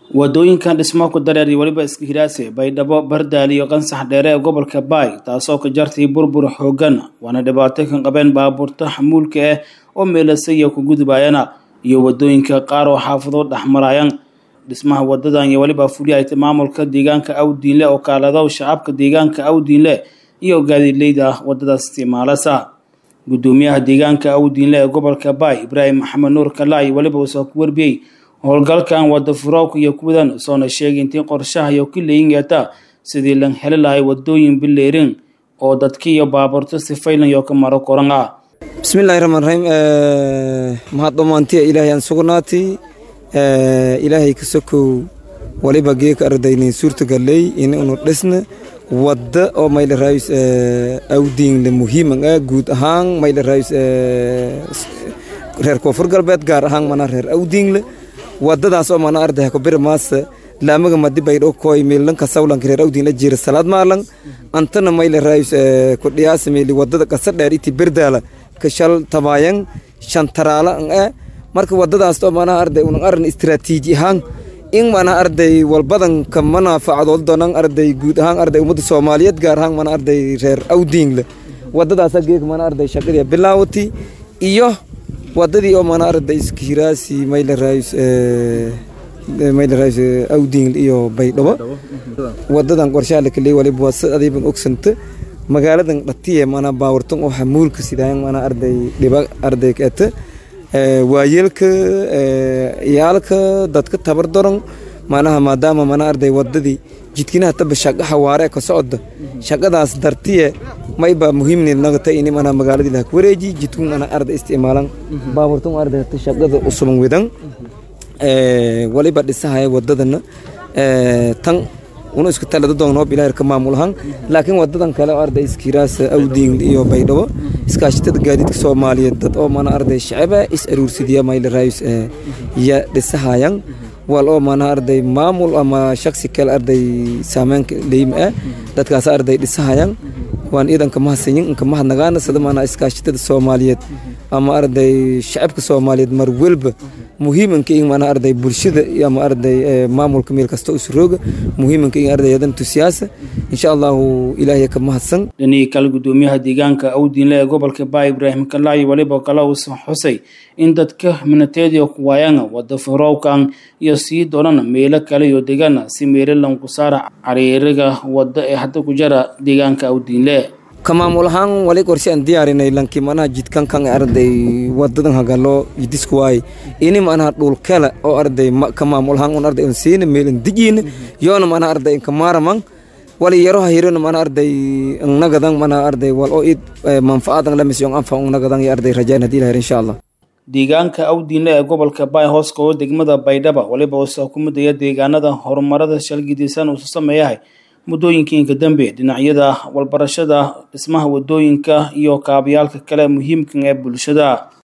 wadooyinkan dhismo ku dareer iyo weliba iska hiraase baydhabo bardaal iyo qansax dheere ee gobolka baay taasoo ka jartay burbur xoogan waana dhibaato kan qabeen baabuurta xamuulka ah oo meelasaya ku gudbayana iyo wadooyinka qaar oo xaafado dhexmarayaan dhismaha wadadan iyo weliba fuliyayta maamulka deegaanka awdiinle oo kaalado shacabka deegaanka awdiinle iyo gaadiidleyda wadadaas isticmaalasa gudoomiyaha deegaanka awdiinle ee gobolka baay ibraahim maxamed nuur kalaayi weliba uusoo ku warbiyey howlgalkan wada furoowka iyo kuwadan soona sheegay intii qorshaha iyo ka leeyin yeeta sidii lan heli lahay wadooyin bileerin oo dadka iyo baabuurta sifaylan iyo ka maro koran ah bismillahi raxmaan raxiim mahad dhammaantiya ilaahay aan sugnaatay ilaahay ka sokow waliba geeka ardaynin suurtagaley in unu dhisna wadda oo mayla raayus awdiinle muhiiman ah guud ahaan mayla raayus reer koonfur galbeed gaar ahaan mana reer awdiinle wadadaas oo mana arday ko bir maasa laamaga madi baydho koy milanka sawlanka reer awdiinle jira salaad maalan antana mayla raayus ku dhiyaasa meeli wadada qasa dheer iti berdaala ka shal tabayan shantaraala ah marka wadadaas oo mana arday unan aran istiraatiiji ahaan in mana arday walbadan ka manaafacadood donan arday guud ahaan arday ummadda soomaaliyeed gaar ahaan mana arday reer awdiinle wadadaasa geeg mana arday shaqadii bilaawati iyo wadadii oo mana arday iskihiraasi mayla raayus mayla raayus awdiinle iyo baydhabo wadadan qorshaha la kaleey waliba waa si adiiban ogsanta magaaladan dhatiye mana baawartan oo xamuulka sidaayan mana arday dhiba arday keeta waayeelka iyaalka dadka tabar daran manaha maadaama mana arday wadadii jidkinaha taba shaqa xawaare ka socda shaqadaas dartiye mayba muhiimni nagata ini mana magaaladii laha wareeji jidkun ana arday isticmaalan baaburtun arday shaqada usuban wedan waliba dhisahaya wadadana tan una isku talada doonoo bilaahir ka maamulahan laakiin wadadan kale oo arday iskiraas awdiin iyo baydhabo iskaashatada gaadiidka soomaaliyeed dad oo mana arday shacaba is aruursidiya mayla raayus ya dhisahayan wal oo mana arday maamul ama shaksi kale arday saameynka leeyim ah dadkaas arday dhisahayan waan iidan kama hasanyin kama hadnagaana sida mana iskaashatada soomaaliyeed ama arday shacabka soomaaliyeed mar walba muhiimanka in mana arday bulshada ama arday maamulka meel kasta usurooga muhiimanka in ardayadan tusiyaasa insha allahu ilaahay ka mahadsan dhinihii kale gudoomiyaha deegaanka awdiinle ee gobolka baay ibraahim kalaayi waliba kale uusan xusay in dadka minateediyo ku waayana wada furowkan iyo sii doonana meelo kale iyo degana si meelalan ku saara cariiriga wada ee hadda ku jara deegaanka awdiinle ka maamul ahaan wali qorshe aan diyaarinay lankii manaha jidkan kan arday wadadan hagalo jidisku waay ini manaha dhulkale oo arday ka maamul ahaan un arday un siina meelan dijiina yoona manaha arday inka maaraman wali yaro hahirona mana arday nagadan mana arday wal oo id manfaadan la misyon anfa nagadan iyo arday rajaan hadii lahir insha allah deegaanka awdiinle ee gobolka baay hoos koogo degmada baydhaba waliba uusa ku midaya deegaanada horumarada shalgidisan uusa sameeyahay muddooyinkiinka dambe dhinacyada walbarashada dhismaha wadooyinka iyo kaabayaalka kale muhiimkan ee bulshada